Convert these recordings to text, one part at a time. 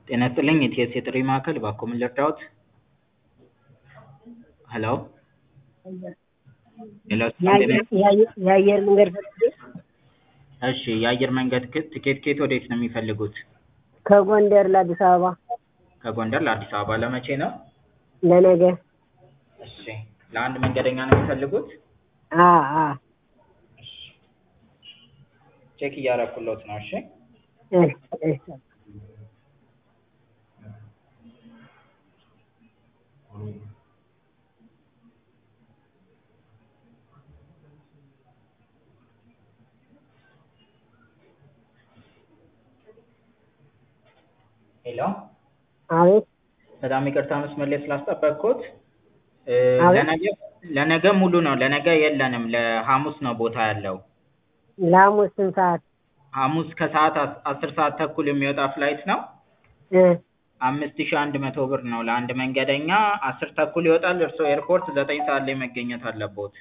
ጤና ይስጥልኝ የኢቲኤስ የጥሪ ማዕከል እባክዎ ምን ልርዳዎት? ሄሎ ሄሎ ሰላም ጤና የአየር መንገድ ፈልጌ እሺ የአየር መንገድ ክ- ትኬት ከየት ወዴት ነው የሚፈልጉት? ከጎንደር ለአዲስ አበባ ከጎንደር ለአዲስ አበባ ለመቼ ነው? ለነገ እሺ ለአንድ መንገደኛ ነው የሚፈልጉት? አ አ እሺ ቼክ እያደረኩሎት ነው እሺ እሺ እሺ ሄሎ አቤት በጣም ይቅርታ መስመር ላይ ስላስጠበቅኩት እ አቤት። ለነገ ለነገ ሙሉ ነው ለነገ የለንም ለሐሙስ ነው ቦታ ያለው ለሐሙስ ስንት ሰዓት ሐሙስ ከሰዓት አስ- አስር ሰዓት ተኩል የሚወጣ ፍላይት ነው እ አምስት ሺህ አንድ መቶ ብር ነው ለአንድ መንገደኛ አስር ተኩል ይወጣል እርስዎ ኤርፖርት ዘጠኝ ሰዓት ላይ መገኘት አለቦት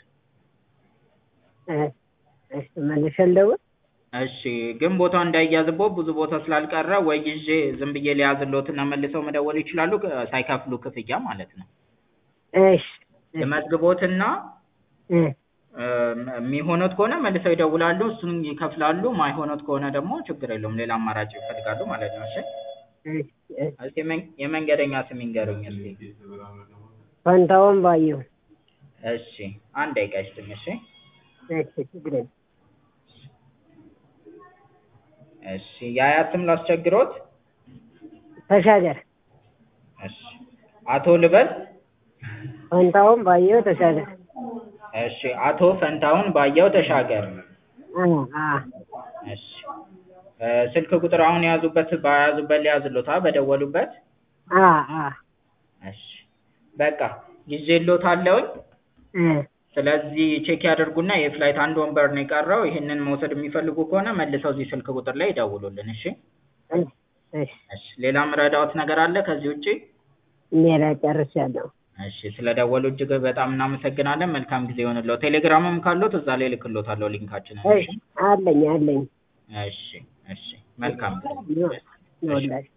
እ እሺ መልሼ ልደውል እሺ ግን ቦታው እንዳይያዝቦት ብዙ ቦታ ስላልቀረ ወይ ይዤ ዝም ብዬ ሊያዝልዎትና መልሰው መደወል ይችላሉ ክ- ሳይከፍሉ ክፍያ ማለት ነው እሺ ልመዝግቦትና እ እ የሚሆኑት ከሆነ መልሰው ይደውላሉ እሱን ይከፍላሉ ማይሆኑት ከሆነ ደግሞ ችግር የለውም ሌላ አማራጭ ይፈልጋሉ ማለት ነው እሺ እሺ እሺ እስኪ የመን- የመንገደኛ ስም ይንገሩኝ እስኪ ፈንታውን ባየሁ እሺ አንድ ደቂቃ ይስጥኝ እሺ እሺ ችግር የለም እሺ የአያት ስም ላስቸግሮት ተሻገር እሺ አቶ ልበል ፈንታውን ባየሁ ተሻገር እሺ አቶ ፈንታሁን ባየው ተሻገር አ አ እሺ እ ስልክ ቁጥር አሁን የያዙበት በያዙበት ሊያዝሎታ በደወሉበት አ አ እሺ በቃ ይዤልዎታለሁኝ እ ስለዚህ ቼክ ያድርጉና የፍላይት አንድ ወንበር ነው የቀረው ይህንን መውሰድ የሚፈልጉ ከሆነ መልሰው እዚህ ስልክ ቁጥር ላይ ይደውሉልን እሺ እሺ እሺ እሺ ሌላ ምረዳዎት ነገር አለ ከዚህ ውጪ ሌላ ጨርሻለሁ እሺ ስለደወሉ እጅግ በጣም እናመሰግናለን መልካም ጊዜ ይሆንልዎት ቴሌግራምም ካለዎት እዛ ላይ እልክልዎታለሁ ሊንካችንን እሺ እሺ አለኝ አለኝ እሺ እሺ መልካም ጊዜ ይወ- ይወላችሁ